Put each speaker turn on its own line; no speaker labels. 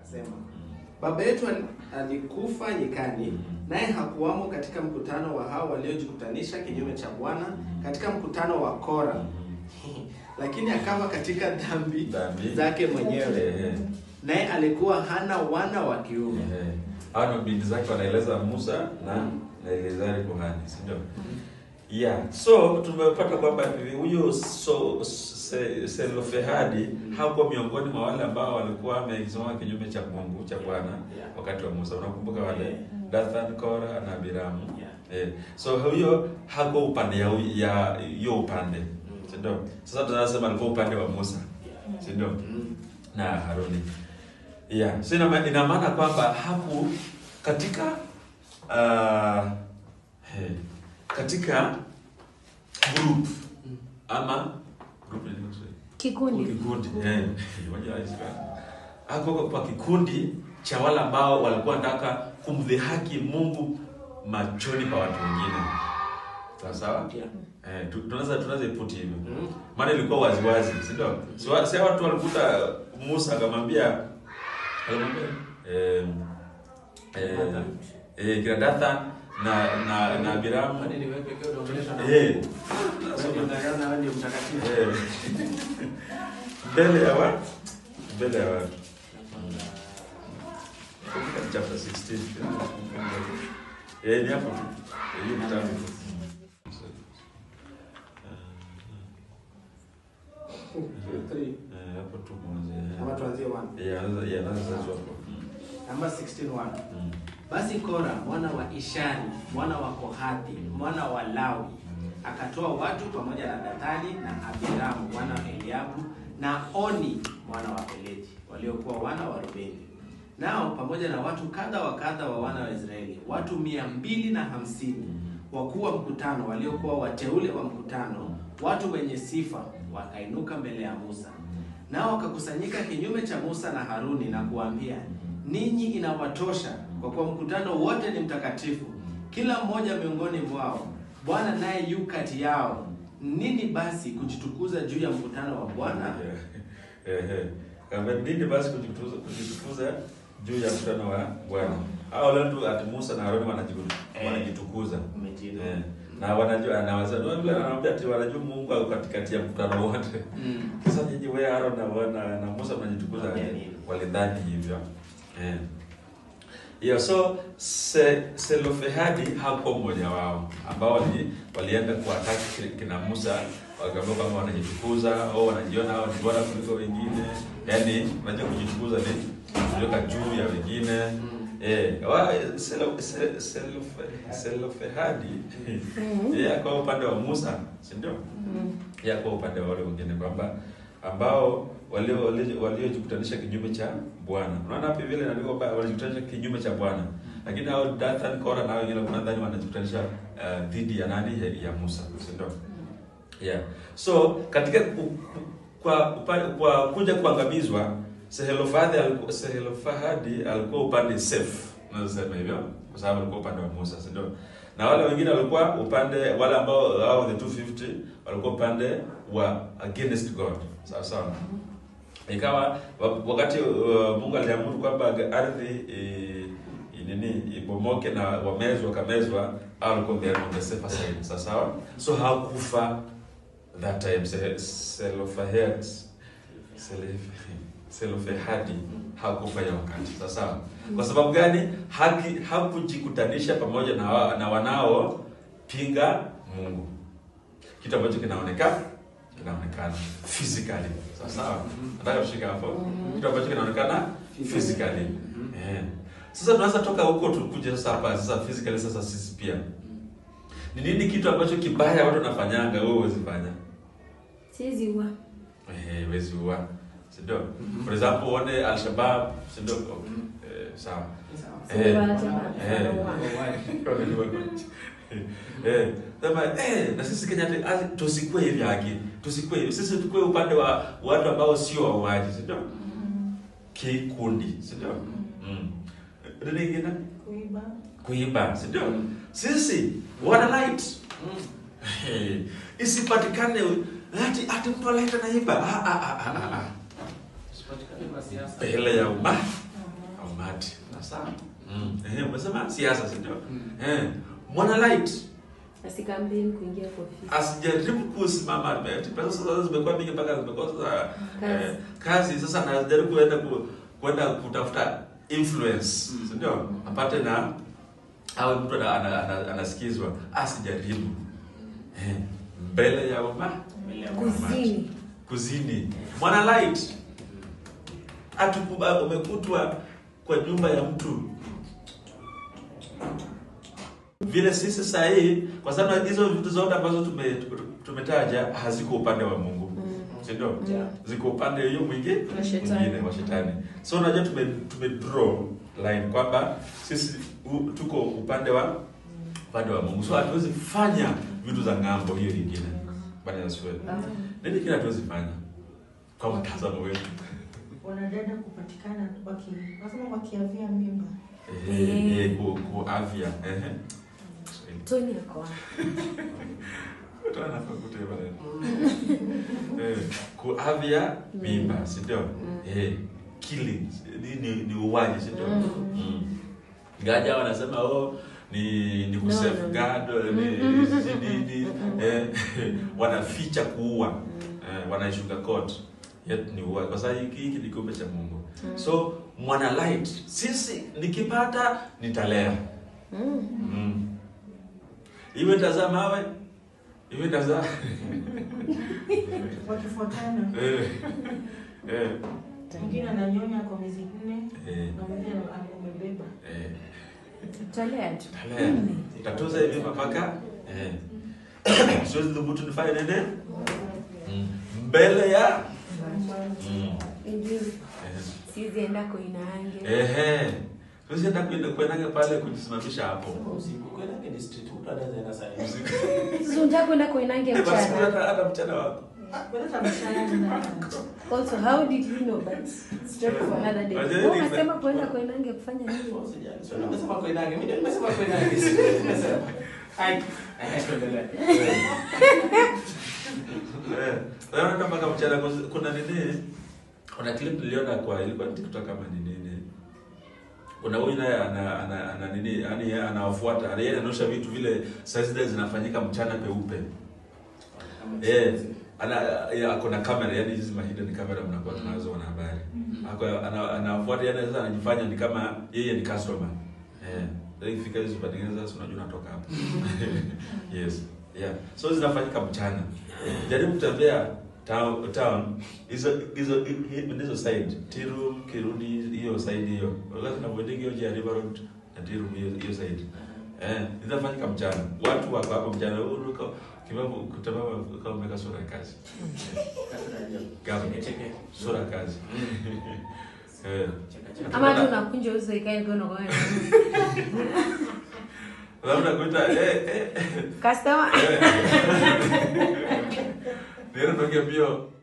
akasema baba yetu al- alikufa nyikani naye hakuwamo katika mkutano wa hao waliojikutanisha kinyume cha bwana katika mkutano wa kora lakini akafa katika dhambi
Dhambi.
zake mwenyewe
Eh,
naye alikuwa hana wana wa kiume
eh. Hawa ni binti zake wanaeleza Musa na na Eleazari kuhani, si ndio? Yeah. So tumepata kwamba huyo so, se, Selofehadi hakuwa miongoni mwa wale ambao walikuwa wamesimama kinyume cha Mungu cha Bwana
Yeah.
wakati wa Musa. Unakumbuka wale
Yeah.
Dathan, Kora na Abiramu.
Yeah.
Eh, so huyo hakuwa upande ya ya hiyo upande, si ndio? Sasa tunasema alikuwa upande wa Musa, si ndio?
Mm.
na Haruni. Yeah. So ina, ina maana kwamba haku katika uh, hey, katika group ama group ni nini Kiswahili?
Kikundi.
kikundi eh, moja ya Israeli. Hapo kwa kikundi cha wale ambao walikuwa wanataka kumdhihaki Mungu machoni pa watu wengine. Sawa sawa?
Yeah.
Eh, tu- tunaweza tunaweza iputi hivyo.
Mm.
Maana ilikuwa wazi wazi, si ndio? Si wa- si hawa watu walikuta Musa akamwambia akamwambia eh eh eh kina Dathan na na na Abiramu
Kwani niweke hiyo unaonyesha na
eh
Kwani unaona wewe ndio mtakatifu?
eh mbele ya watu mbele ya watu katika chapter 16 eh ni hapo tu Eh, hiyo kitabu
Three.
eh hapo tu mwanzo
Ama tuanzie one.
eh anaanza yeah anaanza hapo
Namba 16 one.
Mm.
Basi Kora mwana wa Ishari mwana wa Kohathi mwana wa Lawi akatoa watu pamoja na Dathani na Abiramu mwana wa Eliabu na Oni mwana wa Peleti waliokuwa wana wa Rubeni nao pamoja na watu kadha wa kadha wa wana wa Israeli watu mia mbili na hamsini wakuu wa mkutano waliokuwa wateule wa mkutano watu wenye sifa wakainuka mbele ya Musa nao wakakusanyika kinyume cha Musa na Haruni na kuwaambia, ninyi inawatosha, kwa kuwa mkutano wote ni mtakatifu, kila mmoja miongoni mwao, Bwana naye yu kati yao. Nini basi kujitukuza juu ya mkutano wa Bwana?
Eh, eh. Kama nini basi kujitukuza kujitukuza juu ya mkutano wa Bwana. Hao watu ati Musa na Haruni wanajibu-
Eh.
wanajitukuza.
Umejino.
Eh. Na wanajua anaweza ndio vile anawaambia ati wanajua Mungu ako katikati ya mkutano wote.
Mm.
Sasa nyinyi wewe Aaron na wana na Musa mnajitukuza
Wambia
aje?
nini?
Walidhani hivyo. Eh. Yeah, so se, Selofehadi hakuwa mmoja wao ambao wali, walienda kuwataki kina Musa wakaambia kwamba wanajitukuza au wanajiona hao ni bora kuliko wengine. Yaani unajua kujitukuza ni kujiweka juu ya wengine. Eh, wa Selo- Se- Selofe- Selofehadi yeye akawa upande wa Musa, si ndio? Yeye akawa upande wa wale wengine kwamba ambao walio walio- waliojikutanisha kinyume cha Bwana. Unaona hapo vile inaandikwa kwamba walijikutanisha kinyume cha Bwana. Lakini hao Dathan, Kora na hao wengine wanadhani wanajikutanisha uh, dhidi ya nani? Ya, ya Musa, si ndio? Yeah. So katika ku, ku, kwa upande, kwa kuja kuangamizwa Sehelofahadi alikuwa Sehelofahadi alikuwa upande safe. Unaweza sema hivyo kwa sababu alikuwa upande wa Musa, si ndio? Na wale wengine walikuwa upande wale ambao hao the 250 walikuwa upande wa against God. Sawa sawa. Ikawa wa- wakati uh, Mungu aliamuru kwamba ardhi i- i- nini ibomoke na wamezwa wakamezwa, hao walikuwa they are on the safer side. Sawa sawa. So hakufa that time Se- Selofehad Selef- Selofehadi hakufa ya wakati. Sawa sawa. Kwa sababu gani? Haki hakujikutanisha pamoja na, wa, na wanao pinga Mungu, kitu ambacho kinaonekana kinaonekana physically. Sawa sawa. Nataka kushika hapo, kitu ambacho kinaonekana physically. Eh. Sasa tunaweza toka huko tukuje sasa hapa sasa physically. Sasa sisi pia ni nini kitu ambacho kibaya watu wanafanyanga wewe huwezi fanya?
Siwezi ua.
Eh, huwezi ua. Si ndio? For example, uone Al-Shabaab, si ndio? Eh, sawa.
Sawa.
Eh.
Wanasema,
Eh.
anaua.
Eh, sema eh, na sisi Kenya ati- ati tusikue hivi haki, tusikue hivi. Sisi tukue upande wa watu ambao sio wauaji, si ndio? Kikundi, si ndio? Mm. Nini ingine?
Kuiba.
Kuiba, si ndio? Sisi wana light.
Mm.
Eh, isipatikane ati ati mtu alaita naiba. Ah ah ah ah. ah.
Usipatikane kwa siasa.
Mbele ya umma. sawa. Mm. Eh, umesema siasa, si ndio?
Mm.
Eh, mwana light
Asikampeni kuingia kwa ofisi.
asijaribu kusimama ati pesa sasa zimekuwa mingi mpaka zimekosa
Kazi.
eh, kazi sasa anajaribu kuenda ku, kwenda kutafuta influence
Mm.
si ndio apate na awe mtu ana- ana- ana- anasikizwa asijaribu eh, mbele ya umma
Mbele ya
Kuzini.
kuzini mwana light atukuba umekutwa kwa nyumba ya mtu vile sisi saa hii kwa sababu hizo vitu zote ambazo tume, tumetaja haziko upande wa Mungu si ndio?
Yeah.
Ziko upande hiyo mwingi
Wa shetani.
mwingine wa shetani. So unajua tume, tume draw line kwamba sisi u, tuko upande wa upande wa Mungu. So hatuwezi fanya vitu za ng'ambo hiyo nyingine. Bwana Yesu wewe. Nini kile hatuwezi fanya kwa mtazamo wetu?
wanadada kupatikana waki wasema wakiavia mimba
Eh,
Eh.
eh, ku, ku afya. Eh.
Tony ako wapi?
Toa nafaa kutoa maneno. Eh, kuavya mimba, si ndio? Eh, killing ni ni, ni uwaji, si ndio? Mm. Ngaja wanasema oh ni ni
No,
kusafeguard
no, no.
ni
Mm, mm,
ni- ni- ni-
mm,
eh, wanaficha kuua eh, wanaishuka court yet ni uwaji kwa sababu hiki hiki ni kiumbe cha Mungu. So mwana light sisi nikipata nitalea.
Mm.
Mm. Iwe tazaa mawe, iwe tazaa
wakifuatana
eh, eh,
mwingine ananyonya kwa miezi nne
eh,
na mwingine amebeba
eh.
Talea tu.
Talea. Tatuza hivi mpaka eh. Siwezi dhubutu nifanye nini? Mm. Mbele ya mm.
Injili.
eh.
Siwezi enda koinaange.
Ehe. Siwezi enda kwenda kwendaga pale kujisimamisha hapo.
Usiku kwenda ni street mtu anaweza enda saa hiyo.
Sasa unataka kwenda koinange
Eh, basi
mchana.
hata hata mchana wako.
kuleta mshahara
Also, how did you know? But straight for another day.
Wajua
Wewe
ni-
unasema kwenda koinange kufanya nini?
Usijali. Sio nimesema koinange. Mimi ndio nimesema koinange. Sio nimesema. Hai. Eh, tuendelee.
Eh, naona mpaka mchana kwa- kuna nini? Kuna clip niliona kwa ilikuwa ni TikTok kama ni nini. Kuna huyu naye ana, ana, ana nini? Yaani yeye anawafuata, yeye anaonyesha vitu vile saa zile zinafanyika mchana peupe. Eh, ana ya, kuna kamera yani hizi mahida ni kamera mnakuwa tunazo wana habari. Ako ana- anawafuata yani sasa anajifanya ni kama yeye ni customer. Eh, ndio ikifika hizo patengeneza sasa unajua unatoka hapo. yes. Yeah. So zinafanyika mchana. Jaribu kutembea town town hizo hizo hi- hizo side Tiru Kirudi hiyo side hiyo. Wakati na mwendege hiyo ya River Road na Tiru hiyo hiyo side. Eh, zinafanyika mchana. Watu wako hapo mchana uruka kibabu kutembea kama umeka sura ya kazi. Gavu.
Cheke, cheke.
Sura ya kazi. Eh.
Cheka, cheka.
Ama tu unakunja uso ikae ngono kwa wewe.
Labda kuita eh eh
Customer.
Nero ndio mbio